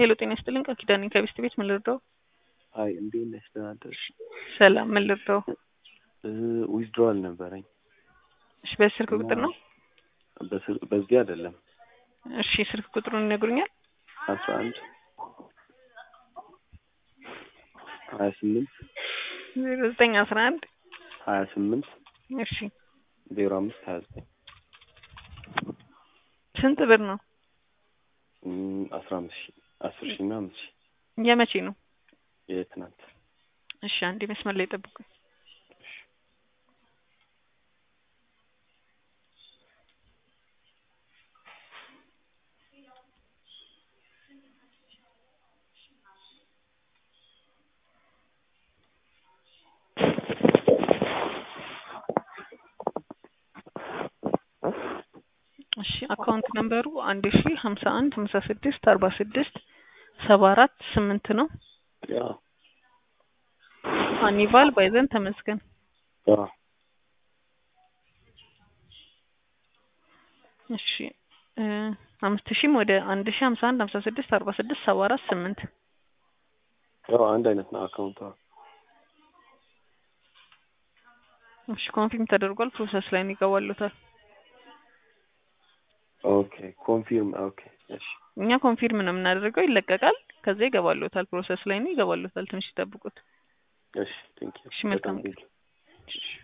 ሄሎ ጤና ይስጥልኝ ቃል ኪዳኔ ከቤስት ቤት ምን ልርዳው? አይ እንዴት ነሽ? ደህና አደርሽ? ሰላም ምን ልርዳው? ዊዝድሮዋል ነበረኝ። እሺ በስልክ ቁጥር ነው? በስል- በዚህ አይደለም እሺ ስልክ ቁጥሩን ይነግሩኛል? አስራ አንድ ሀያ ስምንት ዜሮ ዘጠኝ አስራ አንድ ሀያ ስምንት እሺ ዜሮ አምስት ሀያ ዘጠኝ ስንት ብር ነው? አስራ አምስት ሺ አስር ሺ እና አምስት ሺ የመቼ ነው? የትናንት እሺ አንዴ መስመር ላይ ጠብቁኝ። እሺ አካውንት ነምበሩ አንድ ሺ ሀምሳ አንድ ሀምሳ ስድስት አርባ ስድስት ሰባ አራት ስምንት ነው። ያ አኒቫል ባይዘን ተመስገን። ያ እሺ እ አምስት ሺህም ወደ አንድ ሺ ሀምሳ አንድ ሀምሳ ስድስት አርባ ስድስት ሰባ አራት ስምንት ያው አንድ አይነት ነው አካውንቷ። እሺ ኮንፊርም ተደርጓል። ፕሮሰስ ላይ ነው ይገባሉታል። ኦኬ ኮንፊርም ኦኬ እሺ እኛ ኮንፊርም ነው የምናደርገው፣ ይለቀቃል። ከዛ ይገባሉታል። ፕሮሰስ ላይ ነው ይገባሉታል። ትንሽ ይጠብቁት። እሺ ቴንክ ዩ እሺ መልካም በጣም ቴንክ ዩ